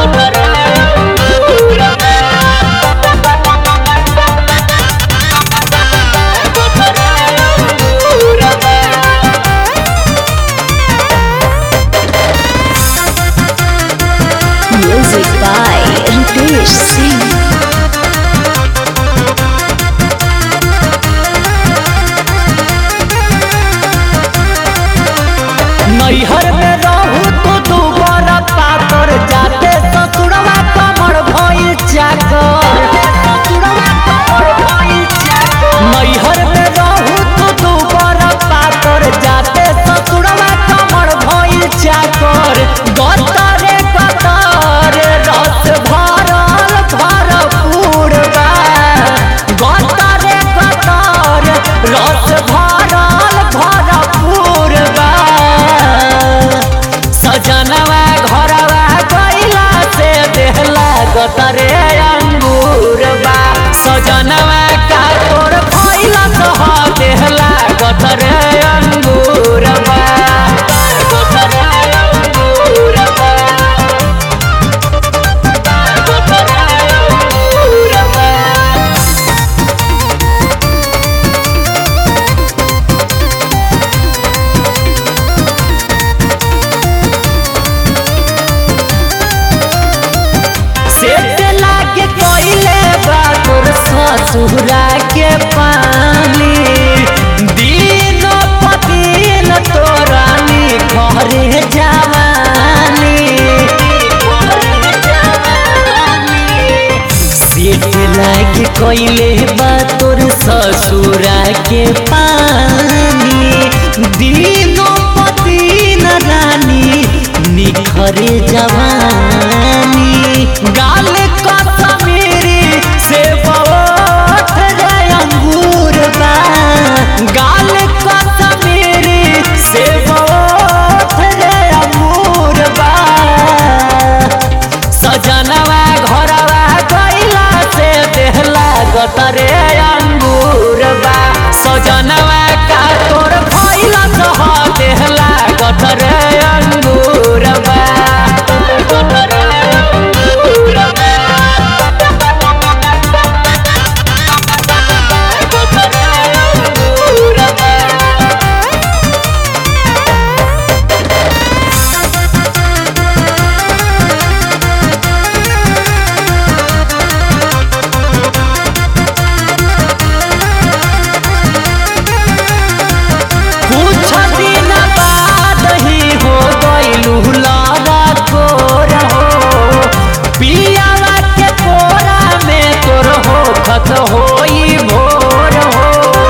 Music by Ritesh Singh. नैहर में रहू तू दू बड़ा पातर जाते ससुरवा कमर भइल चाकर नैहर में रहू तू दू बड़ा पातर जाते ससुरवा कमर भइल चाकर गतरे गतर रस भरल भरपूर बा गतरे गतर रस भरल भरपूर बा सजनवा घरवा गइला से देहला गतरे अंगूर बा सजनवा का तोर भइला सह देहला गतरे अंगूर बा गतरे अंगूर बा गतरे अंगूर बा सेट लागे कोइले बा तोर ससुरा के पानी दिन पतिन तोरा नी घरे जवानी सेट लागे कोइले बा तोर ससुरा के पानी दिन पतिन रानी निखरे जवानी गाल कसमेरी से बहुत रे अंगूर बा गाल कसमेरी से बहुत रे अंगूर बा सजनवा घरवा गइला से देहला गतरे अंगूर बा सजनवा का तोर भइला सह देहला गतरे अंगूर बा गतरे अंगूर बा गतरे अंगूर बा कुछ दिन बाद ही हो गइलू लगा तोर हो पियावा के कोरा में तोर हो खत होई भोर हो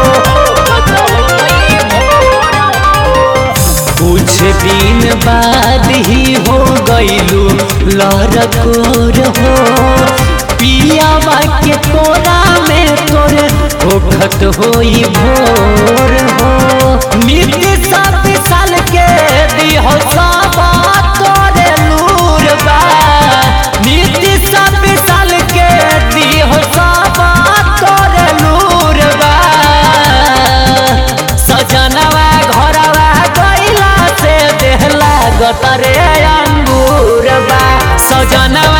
कुछ दिन बाद ही हो गइलू लड़कोर हो पियावा के कोरा में तोर होखत होई भोर हो नित्य सब साल के दिहो सब तोरे लूर बा नित्य सब साल के दिहो सब तोरे लूर बा सजनवा घरवा गइला से देहला गतरे अंगूर बा सजनवा